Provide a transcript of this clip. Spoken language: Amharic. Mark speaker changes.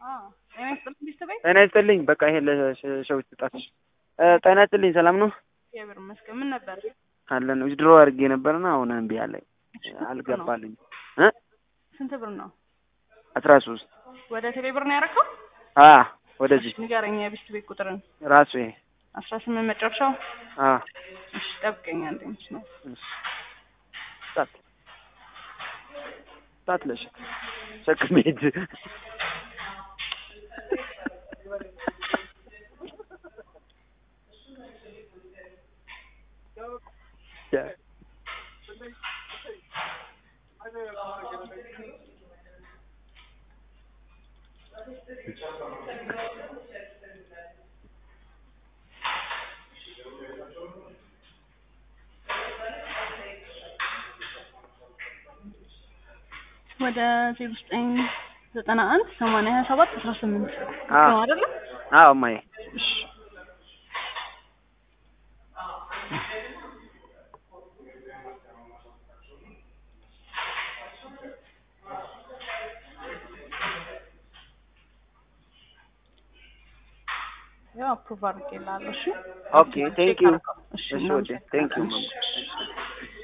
Speaker 1: ጤና ይስጥልኝ ቤተሰቤ።
Speaker 2: ጤና ይስጥልኝ። በቃ ይሄ ለሸዊት ስጣትሽ። ጤና ይስጥልኝ። ሰላም ነው
Speaker 1: እግዚአብሔር ይመስገን። ምን ነበር?
Speaker 2: አለን ድሮ አድርጌ ነበርና አሁን እምቢ አለኝ አልገባልኝ። እ
Speaker 1: ስንት ብር ነው?
Speaker 2: አስራ ሶስት
Speaker 1: ወደ ቴሌ ብር ነው ያደረከው?
Speaker 2: አ ወደዚህ
Speaker 1: እሺ፣ ንገረኝ የቤት ቤት ቁጥርን።
Speaker 2: ራሱ ይሄ
Speaker 1: አስራ ስምንት መጨረሻው።
Speaker 2: አ
Speaker 1: እሺ፣ ጠብቀኝ አንዴ ነው
Speaker 2: ጣት ጣት ለሽ ሸክም ሂድ
Speaker 1: ወደ ዜሮ ዘጠኝ ዘጠና አንድ ሰማንያ ሀያ ሰባት አስራ ስምንት
Speaker 2: አዎ።
Speaker 1: ነው አይደለ?
Speaker 2: አዎ እማዬ
Speaker 1: እሺ ያው አፕሩቭ አድርጌልሃለሁ። እሺ
Speaker 2: ኦኬ ቴንክ ዩ
Speaker 1: እሺ
Speaker 2: እሺ ወዴ ቴንክ ዩ
Speaker 1: እናመሰግናለን።